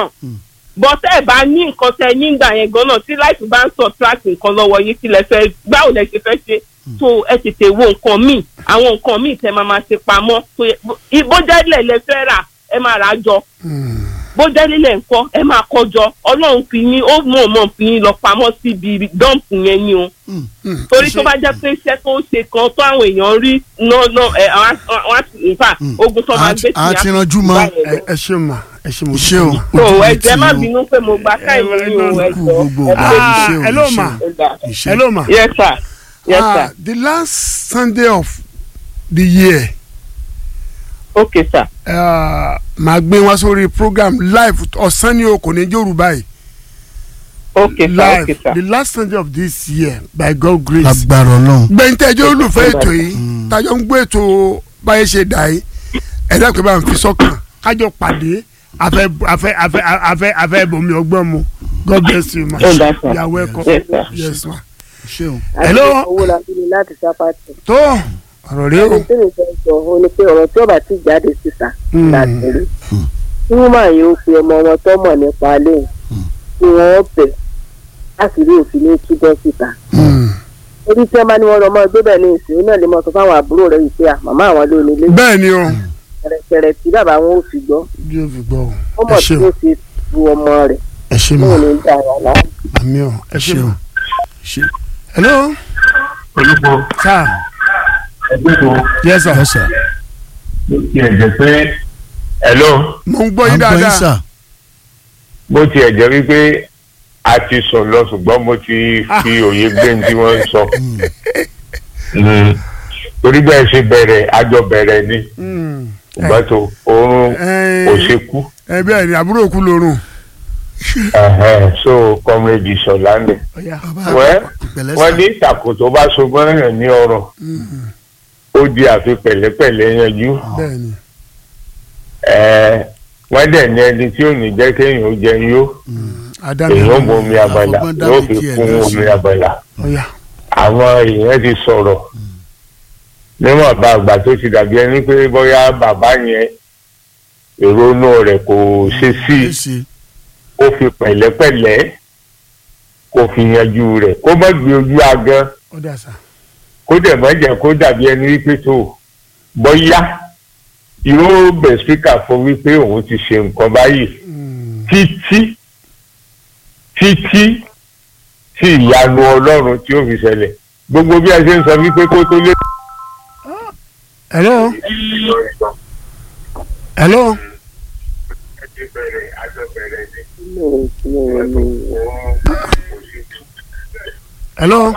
solution bọ́tẹ́ ẹ̀ bá ní nǹkan tẹ nígbà yẹn gan-an tí láìpẹ́ bá ń subtract nǹkan lọ́wọ́ yín kí lẹ fẹ́ báwo lẹ ṣe fẹ́ ṣe so ẹ tètè wo nǹkan míì àwọn nǹkan míì tẹ máa máa ṣe pamọ́ tó yẹ bójẹ́lẹ̀ lẹ fẹ́ rà ẹ máa rà á jọ bójẹ́lẹ̀ ńkọ́ ẹ máa kọ́ jọ ọlọ́run fi yín ó mọ̀ mọ̀ fi yín lọ pamọ́ síbi dọ́ǹpù yẹn ni o torí tó bá jẹ́ pé iṣẹ́ tó ń ṣe kan tó àwọn èèyàn rí náà ẹ àwọn àti nfa ogun tó máa gbé sí a ti ranjú mọ́ ẹ ẹ ṣe mà ẹ ṣe mo ṣé o so ojú mi ẹ jẹ́ tì má í o. bínú pé mo gba káìmù yín o ẹ kú jọ gbogbo ẹ ìgbà. pé Ah, Ìṣe o, hello, ìṣe ma. o. ẹ gbà. Ìṣe. hello ma. yes sir yes Ah, sir the last Sunday of the year okay sir uh, màá gbé wá sórí program live ọ̀sán ni o kò ní yorùbá yìí okay sir live okay sir the last Sunday of this year by God grace. agbára ọlọ́run gbẹ̀ntẹ́jọ́ olùfẹ́ ètò yìí tájọ́ ń gbé ètò báyé ṣe dà yìí ẹ̀dá pé bá ń fi sọ́kàn kájọ pàdé afẹ́ afẹ́ afẹ́ afẹ́ afẹ́ bomi ọgbọ́n mu God bless you ma Oh, that's right. you are welcome Yes, sir. yes ma. ṣé o. hello owó la bí mi láti sápàtì. tó ọ̀rọ̀ rẹ o. ohun tí mi fẹ́ sọ ó ní pé ọ̀rọ̀ tí ọba ti jáde síta Mm. láti rí. tí wọ́n máa yóò fi ọmọ wọn tó mọ̀ nípa lẹ́yìn kí wọ́n bẹ̀ láti rí òfin ní túbọ̀ síta. Mm. orí tí wọ́n bá ní wọn lọ mọ́ gbé bẹ̀ ní ìsìn náà lè mọ sọ fáwọn àbúrò rẹ̀ yìí pé à màmá àwọn ló nílé bẹ́ẹ̀ ni o kẹrẹkẹrẹ tí bàbá wọn ò fi gbọ́ bí o fi gbọ́ o ó ẹ mọ̀ ṣe tí o ó fi bu ọmọ rẹ̀ ẹ ṣe ní ma òní dà wà láàmú. àmì o ẹ ṣe ṣé o ma. ṣé hello olùkọ́ sir ẹgbẹ́ tó yes sir yes sir. ló tiẹ̀ jẹ́ pé hello mo ń gbọ́ à yín ń gbọ́ yín dáadáa sà. bó tiẹ̀ jẹ́ wípé a ti sùn lọ ṣùgbọ́n mo ti fi òye gbé ní tí wọ́n ń sọ. Mm. torí bẹ́ẹ̀ ṣe bẹ̀rẹ̀ àjọ bẹ̀rẹ̀ ni Mm. ṣùgbọ́n tó oorun Eh, kò ṣe kú ẹ bẹ́ẹ̀ ni àbúrò kú lórun. Ẹ̀hẹ́n, so comrade sọ̀làndẹ̀. Ọ̀yá. wẹ́ ìpẹ̀lẹ́ wọ́n sà. ní ìtàkùn tó bá so mọ́ràn ní ọ̀rọ̀ ó di àfi pẹ̀lẹ́pẹ̀lẹ́ yanjú. bẹ́ẹ̀ ni Ẹ̀ẹ́, wọ́n dẹ̀ ní ẹni tí ò ní jẹ́ kéèyàn ó jẹun yó adámi èèyàn ó mu omi abala àfọgbọ́n yóò dábì fi tiẹ̀ kún náà omi sí. abala. ọ̀yá àwọn èèyàn ti sọ̀rọ̀ níwọ̀n bá àgbà tó ti dàbí ẹni pé bóyá bàbá yẹn ìrònú rẹ̀ kò ṣe sí i ṣé ṣe. ó fi pẹ̀lẹ́pẹ̀lẹ́ kó fi yanjú rẹ̀ kó má gbé ojú agan ọ̀dà sà. kó dẹ̀ má jẹ́ kó dàbí ẹni wípé tó bóyá yóò bẹ̀ spíkà fún wípé òun ti ṣe nǹkan báyìí Mm. títí títí tí ìyanu ọlọ́run tí ó fi ṣẹlẹ̀ gbogbo bí a ṣe ń sọ wípé kó tó lé. hello hello hello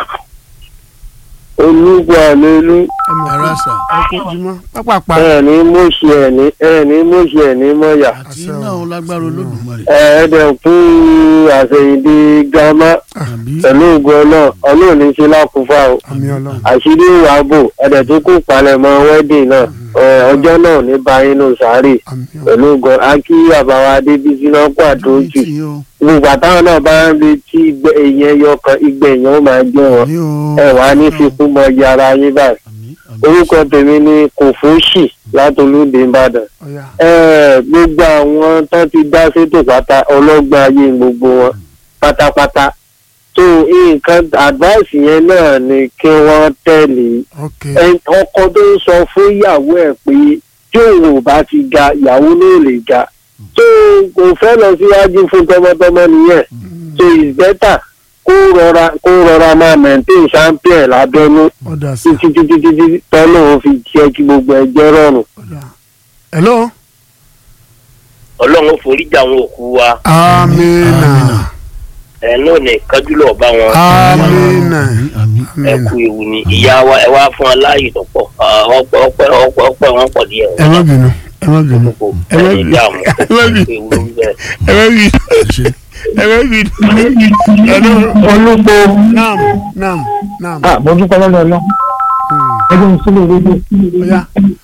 olúwa lélú ẹ̀rọ sà. ẹ kó jùmọ̀ pápápá ẹ ní mọ̀ṣù ẹ ní ẹ ní mọ̀ṣù ẹ ní mọ̀yà àti iná òun lágbára olódùmarè. ẹ dẹ̀ fún àṣeyìndí gàmá àbí pẹ̀lú ògùn náà ọlọ́run ní ṣe lákùúfà o àmì ọlọ́run àṣírí ìwà bò ẹ̀dẹ̀ tó kù palẹ̀mọ́ wedding náà ẹ, ọjọ́ náà ní báyìí nù sáré àmì ọlọ́run pẹ̀lú ògùn akí àbáwá adébísí náà kó àdójù tí yín o. gbogbo àtàwọn náà bá ń retí ìgbẹ́ èèyàn ẹyọ kan ìgbẹ́ èèyàn ó máa jẹ́ wọn ní o. ẹ wàá ní fikún mọ yàrá yín báyìí àmì àmì. orúkọ tèmi ni kòfóṣì látolúdé ìbàdàn ọ̀yá ẹ gbogbo àwọn tó ti dá sétò pátá ọlọ́gbọ́n ayé gbogbo wọn pátápátá tó nǹkan advice yẹn náà ni kí wọ́n tẹ̀lé ok Ẹ- ọkọ tó ń sọ fún ìyàwó ẹ̀ pé tí òun ò bá ti ga ìyàwó ló lè ga tó kò fẹ́ lọ síwájú fún tọmọtọmọ nìyẹn so it's better kó rọra kó rọra máa maintain champion lábẹ́nú ọ̀dà sà títí títí títí tọ́lọ́ fi jẹ́ kí gbogbo ẹjẹ́ rọrùn. ọ̀dà hello ọlọ́run foríjà àwọn òkú wa amina ẹ̀ náà ní kájúlọ̀ bá wọn amina àmì àmì. ẹ kú ewu ni ìyá wa ẹ wá fún aláàyè tó pọ̀ Ah, ọpẹ́ ọpẹ́ ọpẹ́ ọpẹ́ wọn pọ̀ díẹ̀ ẹ má bínú ẹ má bínú kò ẹ má ẹ bínú dààmú ẹ má bínú ewu ló ń bẹ. ẹ má bínú ṣe. ẹ má bínú hello olùkọ́ naam naam naam àbójútó lọ́dọ̀ ọlọ́ ẹgbẹ́ mi sílẹ̀ rédíò ọ̀yá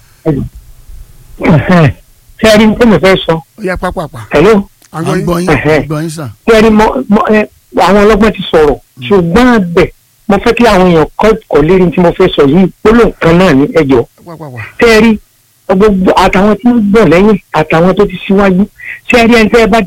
ṣé ẹ rí ní tẹ́lẹ̀ fẹ́ sọ ọ̀yá pápápá hello à ń àgọ́ gbọ́ yín yín à ń gbọ́ yín sà. ṣé ẹ rí mọ mọ ẹ àwọn ọlọ́gbọ́n ti sọ̀rọ̀ ṣùgbọ́n àbẹ̀ mo fẹ́ kí àwọn èèyàn kọ́ kọ́ lérí tí mo fẹ́ sọ yìí gbólóhùn kan náà ní ẹjọ́ pápápá ṣé ẹ rí gbogbo àtàwọn tí ń bọ̀ lẹ́yìn àtàwọn tó ti síwájú ṣé ẹ rí ẹni tẹ́ ẹ bá